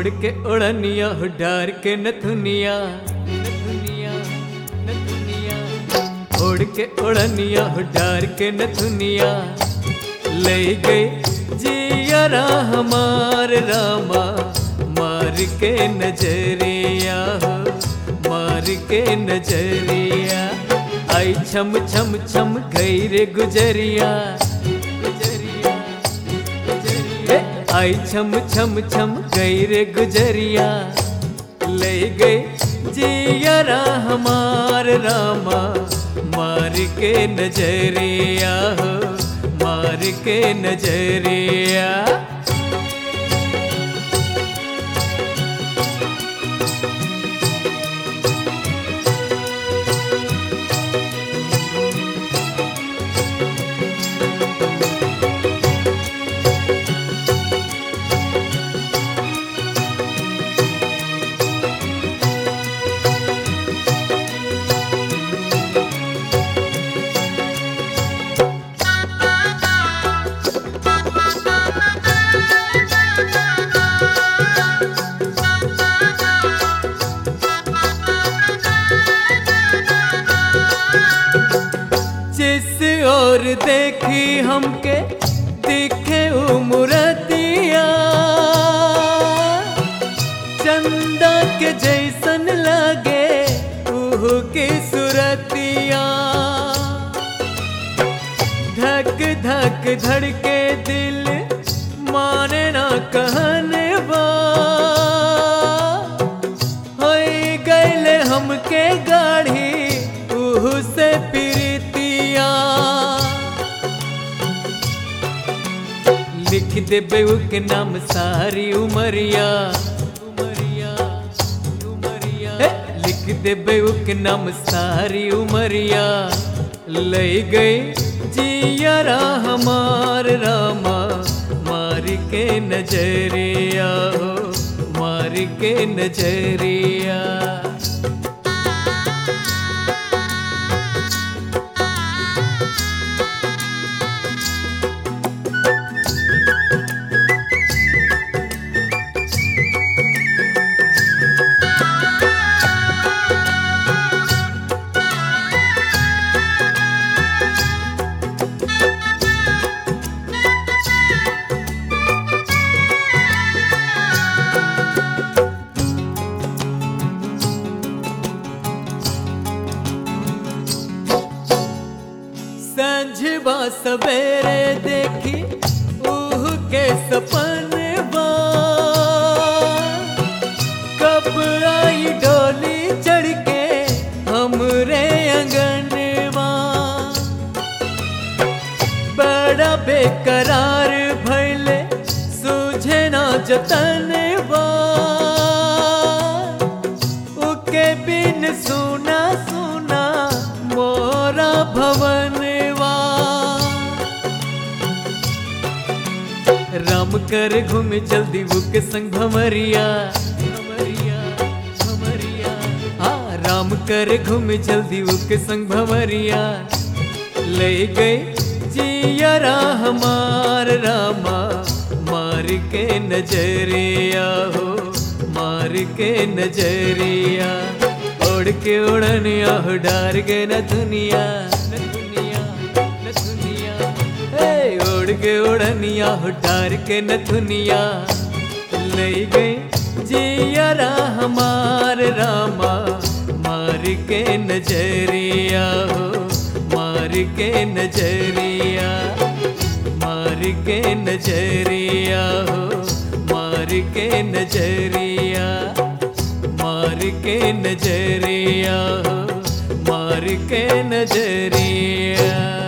ओढ़ के ओढ़निया हो डार के नथुनिया नथुनिया नथुनिया ओढ़ के ओढ़निया हो डार के नथुनिया ले गए जियरा हमार रामा मार के नजरिया हो मार के नजरिया आई छम छम छम गई रे गुजरिया गुजरिया गुजरिया आई छम छम छम गई रे गुजरिया ले गए जियरा हमार रामा मार के नजरिया हो मार के नजरिया जिस और देखी हमके दिखे उमरतिया चंदा के जैसन लगे उह की सुरतिया धक धक धड़के दिल माने ना कहने बा होई गैले हमके गाढ़ी उह से प्रीतिया लिख दे बेऊ के नाम सारी उमरिया उमरिया उमरिया हे, लिख दे बेऊ के नाम सारी उमरिया ले गई जियरा हमार रामा मार के नजरिया हो मार के नजरिया संझबा सवेरे देखी उह के सपनवा कब आई डोली चढ़ के हमरे अंगनवा बड़ा बेकरार भैले सूझे ना जतनवा उके बिन सुना सुना मोरा भवनवा राम कर घूम जल्दी बुक संग भमरिया भमरिया भमरिया हाँ राम कर घूम जल्दी बुक संग भमरिया ले गए जियरा हमार रामा मार के नजरिया हो मार के नजरिया ओढ़ के उड़निया हो डार गए न दुनिया न दुनिया न दुनिया हे ओढ़ के उड़निया हो डार के न दुनिया ले गए जियरा हमार रामा मार के नजरिया हो मार के नजरिया मार के नजरिया हो मार के नजरिया मार के नजरिया हो मार के नजरिया